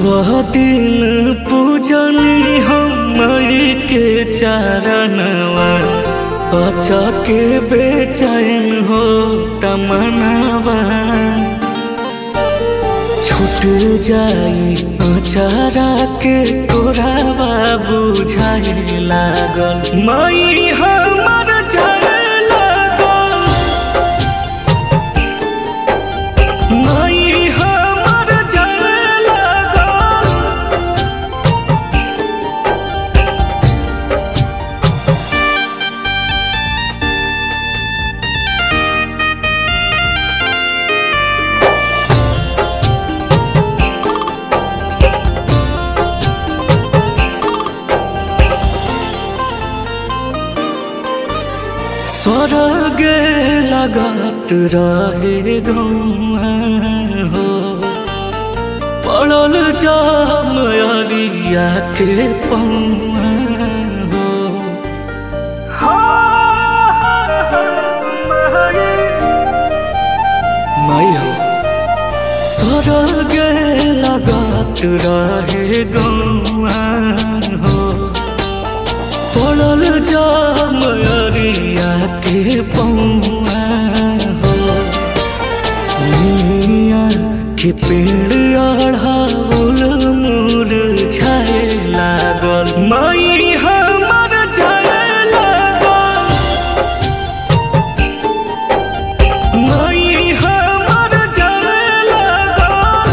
दिन पूजनी हम के चरणवा अचके बेचैन हो तमनावा छूट जाई अचारा के तोरावा बुझाए लागल मई हमर जाए लागल मई हमर जाए लागल स्वर्ग लगत रहे गौआ हो पड़ल जाम अरिया के पौआ हो माई हो स्वर्ग लगत रहे गौआ हो पड़ल जाम अरिया के पौआ हो मिया के पेड़ अढ़ाउल मोर छाए लागल मई हमर जाए लागल मई हमर जाए लागल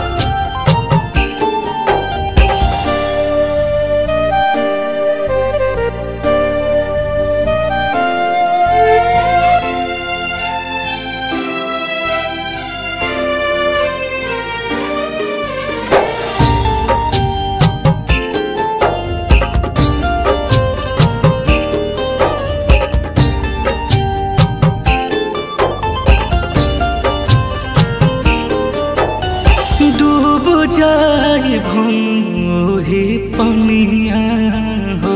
डूब जाए भोही पनिया हो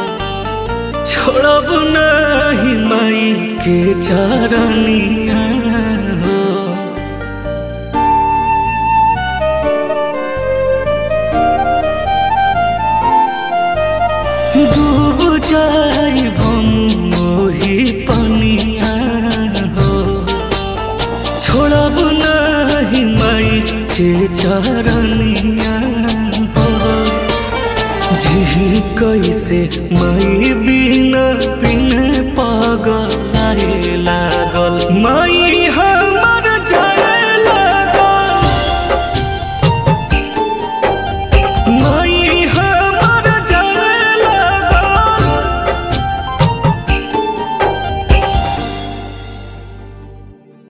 छोड़ब नहीं माई के चरनिया हो डूब जाए भोही पनिया हो छोड़ब नहीं माई के चरनिया हो जी कैसे माई बिना बिन पागल लागल माई हा